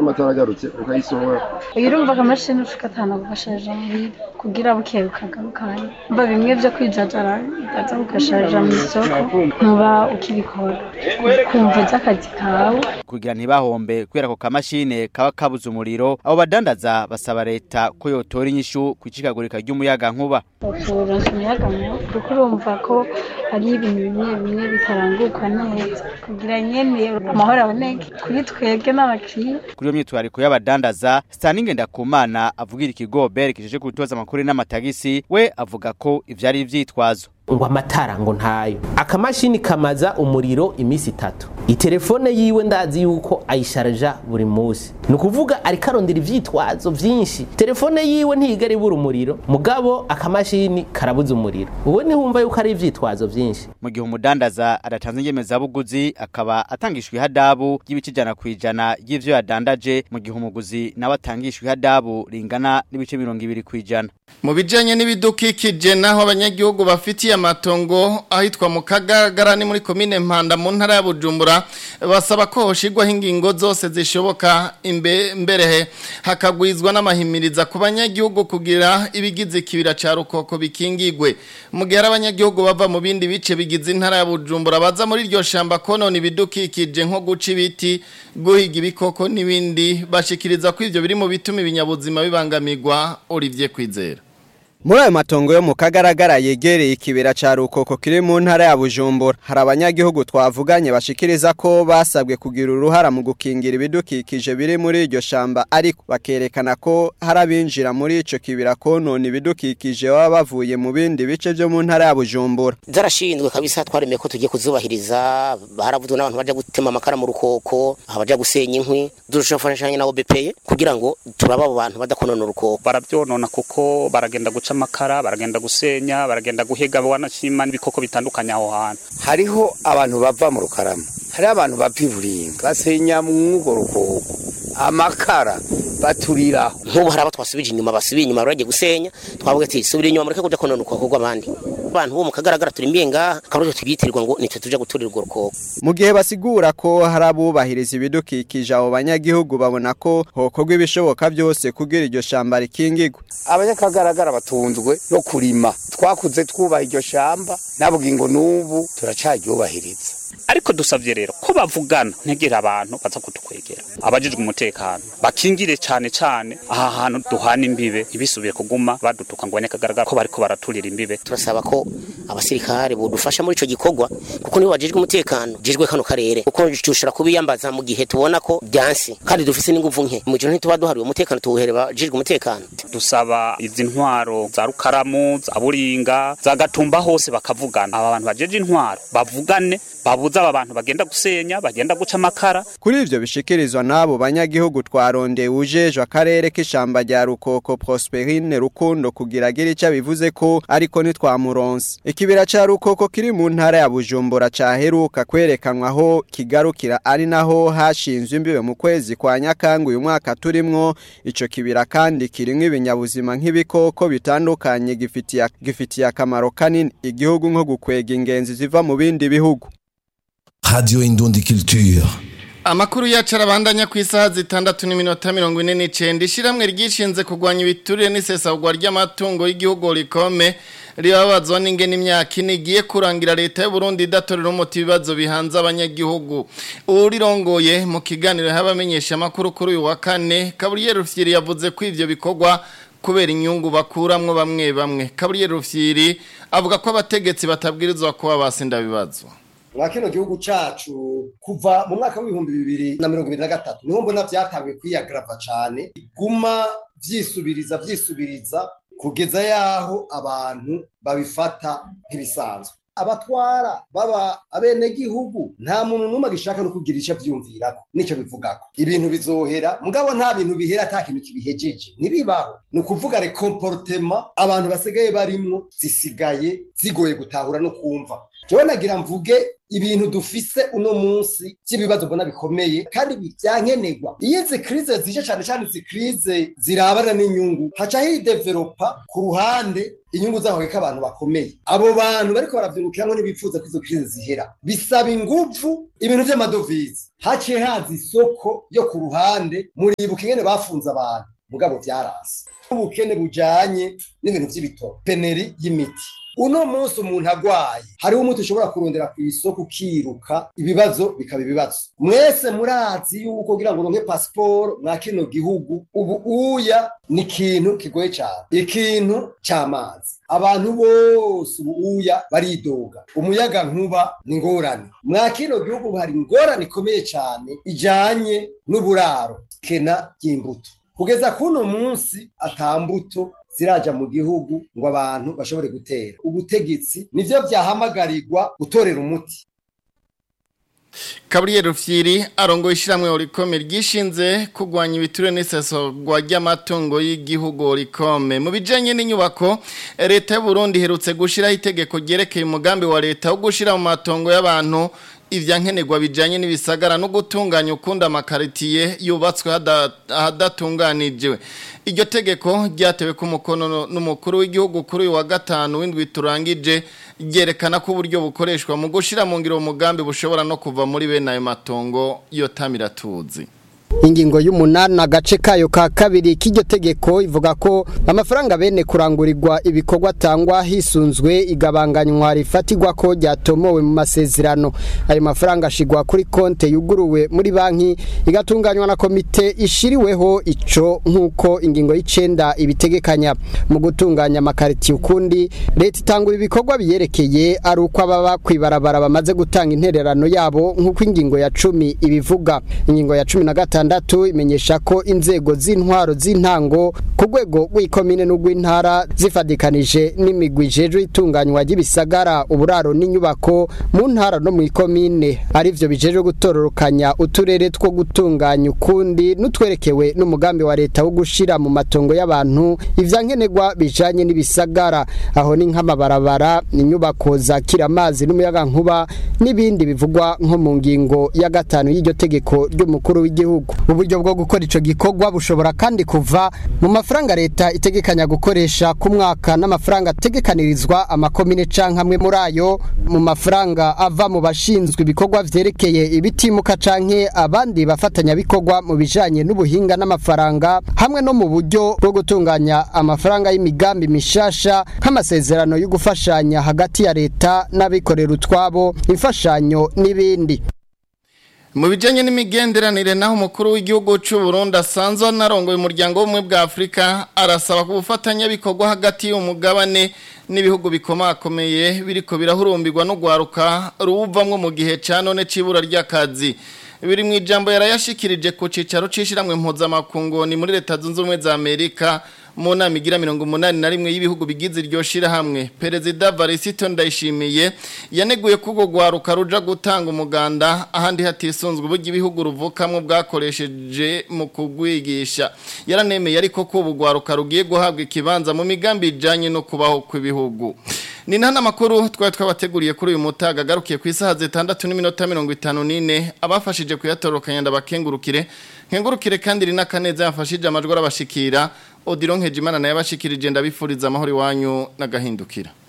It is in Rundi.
amatara agarutse ukayisohora iyo urumva akamashini ugatahana kugasharija muhira kugira buke bukagarukana mba bimwe vyo kwijajara ukaza ugasharija mu isoko ntuba ukibikora kumva uzi akazi kawe kugira ntibahombe kubera ko kamashine kaba kabuze umuriro abo badandaza basaba leta ko yotora inyishu ku icikagurika ry'umuyaga nkuba turonse umuyaga mubi kuko urumva ko hari ibintu bimwe bimwe bitaranguka neza kugira nyene amahoro aboneke kuri twebwe n'abakiriya kuri iyo myitwariko y'abadandaza Stanley Ndakumana avugira ikigo BER kijeje kutoza amakuru n'amatagisi we avuga ko ivyari ivyitwazo ngo amatara ngo ntayo akamashini kamaza umuriro iminsi itatu itelefone yiwe ndazi yuko ayisharja buri munsi ni ukuvuga ariko arondera ivyitwazo vyinshi telefone yiwe ntigera ibura umuriro mugabo akamashini karabuza umuriro uwe nihumva yuko ari ivyitwazo vyinshi mu gihe umudandaza adatanze inyemezabuguzi akaba atangishwa ihadabu ry'ibice ijana ku ijana ry'ivyo yadandaje mu gihe umuguzi nawe atangishwa ihadabu ringana n'ibice mirongo ibiri ku ijana mu bijanye n'ibidukikije naho abanyagihugu bafitiye amatongo ahitwa mu kagagara ni muri komine mpanda mu ntara ya bujumbura basaba ko hoshigwaho ingingo zose zishoboka imbe- mberehe hakagwizwa n'amahimiriza ku banyagihugu kugira ibigize ikibira ca rukoko bikingigwe mu gihe ari abanyagihugu bava mu bindi bice bigize intara ya bujumbura baza muri iryo shamba konona ibidukikije nko guca ibiti guhiga ibikoko n'ibindi bashikiriza ko ivyo biri mu bituma ibinyabuzima bibangamirwa Olivier Kwizera Muri ayo matongo yo mu kagaragara yegereye ikibera ca rukoko kiri mu ntara ya Bujumbura hari abanyagihugu twavuganye bashikiriza ko basabwe kugira uruhara mu gukingira ibidukikije biri muri iryo shamba ariko bakerekana ko hari abinjira muri ico kibira konona ibidukikije baba bavuye mu bindi bice vyo mu ntara ya Bujumbura zarashinzwe kabisa twaremeye ko tugiye kuzubahiriza baravuzwe n'abantu baja gutema amakara mu rukoko abaja gusenya inkwi dushofashanya na OBP kugira ngo turaba abo bantu badakonona urukoko barabyonona kuko baragenda guca amakara baragenda gusenya baragenda guhiga wanashima n'ibikoko bitandukanye aho hantu hariho abantu bava mu rukarama hariho abantu bava iburinga basenya mw'urwo rukoko amakara baturiraho nk'ubu hari abo twasubije inyuma basubiye inyuma baragiye gusenya twavuga ati subira inyuma mureke kuja konona urukoko rw'abandi abantu bo mu kagaragara turi mbiye ngaha akaburyo tubyitirwa ngo nitwe tuja guturira urwo rukoko mu gihe basigura ko hari abubahiriza ibidukikije abo banyagihugu babona ko hokorwa ibishoboka byose kugira iryo shamba rikingigwe abanyakagaragara batunzwe no kurima twakuze twubaha iryo shamba nabwiye ngo n'ubu turacaryubahiriza ariko dusavye rero ko bavugana ntegera abantu baza kutukwegera abajijwe umutekano bakingire cane cane aha hantu duhana imbibe ntibisubire kuguma badutuka ngo abanyakagaragara ko bariko baraturira imbibe turasaba ko abasirikare bodufasha muri ico gikorwa kuko nibo bajejwe umutekano jejwe kano karere kuko dushobora kubiyambaza mu gihe tubona ko byansi kandi dufise n'inguvu nke mu gihe ntituba duhariwe umutekano tuwuhere bajejwe umutekano dusaba izi ntwaro za rukaramu za buringa za gatumba hose bakavugana aba bantu bajeje intwaro bavugane babuza aba bantu bagenda gusenya bagenda guca amakara Kuri ivyo bishikirizwa n'abo banyagihugu twarondeye ujejwe akarere k'ishamba rya Rukoko Prosperine Rukundo kugira agire ico bivuze ko ariko ntitwamuronse. Ikibira ca Rukoko kiri mu ntara ya Bujumbura caheruka kwerekanwa aho kigarukira ari naho hashinzwe imbibe mu kwezi kwa Nyakanga uyu mwaka turimwo ico kibira kandi kirimwo ibinyabuzima nk'ibikoko bitandukanye gifitiye gifitiye akamaro kanini igihugu nko gukwega ingenzi ziva mu bindi bihugu. Radio Indundi Culture. Amakuru yacu arabandanya ku isaha zitandatu n'iminota mirongo ine n'icenda ishiramwe ryishinze kurwanya ibiturire n'isesagwa ry'amatungo y'igihugu rikome ribabazwa n'ingene imyaka ine igiye kurangira leta y'u Burundi idatorera umuti ibibazo bihanze abanyagihugu urirongoye mu kiganiro y'abamenyesha amakuru kuri uyu wa kane Gabriel Rufyiri yavuze ko ivyo bikorwa kubera inyungu bakuramwo bamwe bamwe Gabriel Rufyiri avuga ko abategetsi batabwirizwa kuba basinda bibazo mwa kino gihugu cacu kuva mu mwaka w'ibihumbi bibiri na mirongo ibiri na gatatu niho mbona vyatanguye kwiyagrava cane iguma vyisubiriza vyisubiriza kugeza yaho abantu babifata nk'ibisanzwe abatwara baba abenegihugu nta muntu n'umwe agishaka no kugira ico avyumvirako nico bivugako ibintu bizohera mugabo nta bintu bihera ata kintu kibihejeje ntibibaho ni ukuvuga rekomportema abantu basigaye barimwo zisigaye zigoye gutahura no kumva jewe nagira mvuge ibintu dufise uno munsi by'ibibazo mbona bikomeye kandi byankenerwa iyo izi krize zije cyane cyane izi krize zirabana n'inyungu haca hidevelopa ku ruhande inyungu zaho ko abantu bakomeye abo bantu bariko baravyungukiramo ntibifuza ko izo krize zihera bisaba inguvu ibintu vy'amadovize haciye haza isoko yo ku ruhande muribuka ingene bafunze abantu mugabo vyarasi ubukene bujanye n'ibintu vy'ibitoro peneri y'imiti uno munsi umuntu agwaye hariho umuti ushobora kurondera ku isoko ukiruka ibibazo bikaba ibibazo mwese murazi yuko kugira ngo uronke pasiporo mwa kino gihugu ubu uya ni ikintu kigoye cyane ikintu cy'amazi abantu bose ubu uya baridoga umuyaga nkuba ni ingorane mwa kino gihugu hari ingorane ikomeye cyane ijanye n'uburaro kena ry'imbuto kugeza kuno munsi atambuto ziraja mu gihugu ngo abantu bashobore gutera ubutegetsi nivyo byahamagarirwa gutorera umuti Gabriel Rufyiri arongo ishiramwe orikome ryishinze kugwanya ibiture n'isesogwa ry'amatungo y'igihugu orikome mu bijanye n'inyubako leta y'u Burundi herutse gushiraho itegeko ryerekeye umugambi wa leta wo gushira mu matongo y'abantu ivyankenerwa bijanye n'ibisagara no gutunganya ukunda amakaritiye yubatswe hadatunganijwe iryo tegeko ryatewe ku mukono n'umukuru w'igihugu kuri uyu wa gatanu w'indwi turangije ryerekana ko uburyo bukoreshwa mu gushira mu ngiro umugambi bushobora no kuva muri bene ayo matongo yo tamiratuzi ingingo y'umunani agace kayo ka kabiri k'iryo tegeko ivuga ko amafaranga bene kurangurirwa ibikorwa atangwa hisunzwe igabanganywa rifatirwa ko ryatomowe mu masezerano ayo mafaranga ashigwa kuri konte yuguruwe muri banki igatunganywa na komite ishiriweho ico nk'uko ingingo y'icenda ibitegekanya mu gutunganya amakariti ukundi leta itangura ibikorwa biyerekeye ari uko ababa kwibarabara bamaze gutanga intererano yabo nk'uko ingingo ya cumi ibivuga ingingo ya cumi na gatanu gatandatu imenyesha ko inzego z'intwaro z'intango ku rwego rw'ikomine n'urw'intara zifadikanije n'imigwi ijejwe itunganywa ry'ibisagara uburaro n'inyubako mu ntara no mu ikomine arivyo bijejwe gutororokanya uturere two gutunganya ukundi n'utwerekewe n'umugambi wa leta wo gushira mu matongo y'abantu ivyankenerwa bijanye n'ibisagara aho ni nk'amabarabara inyubako zakira amazi n'umuyagankuba n'ibindi bivugwa nko mu ngingo ya gatanu y'iryo tegeko ry'umukuru w'igihugu uburyo bwo gukora ico gikorwa bushobora kandi kuva mu mafaranga leta itegekanya gukoresha ku mwaka n'amafaranga ategekanirizwa amakomine canke amwe muri ayo mu mafaranga ava mu bashinzwe ibikorwa vyerekeye ibitimuka canke abandi bafatanyabikorwa mu bijanye n'ubuhinga n'amafaranga hamwe no mu buryo bwo gutunganya amafaranga y'imigambi mishasha nk'amasezerano yo gufashanya hagati ya leta n'abikorera utwabo imfashanyo n'ibindi mu bijyanye n'imigenderanire naho umukuru w'igihugu cy'u Burundi asanzwe anarongoye umuryango w'ubumwe bwa afurika arasaba ku bufatanyabikorwa hagati y'umugabane n'ibihugu bikomakomeye biriko birahurumbirwa no gwaruka ruwuvamwo mu gihe cya none cy'ibura ry'akazi biri mu ijambo yarayashikirije ku cicaro cishiramwe mpuzamakungu ni muri leta zunze ubumwe za amerika mu nama igira mirongo umunani na rimwe y'ibihugu bigize iryo shirahamwe perezida varisito ndayishimiye yaneguye ko urwo rwaruka ruja gutanga umuganda ahandi hatisunzwe uburyo ibihugu ruvukamwo bwakoresheje mu kugwigisha yaranemeye ariko ko ubu rwaruka rugiye guhabwa ikibanza mu migambi ijanye no kubaho kw'ibihugu ni nta makuru twari twabateguriye kuri uyu mutaga agarukiye ku isaha zitandatu n'iminota mirongo itanu n'ine abafashije kuyatorokanya ndabakengurukire nkengurukire kandi rina kaneza yafashije amajwi arabashikira odironkeje imana nayo abashikirije ndabifuriza amahoro iwanyu n'agahindukira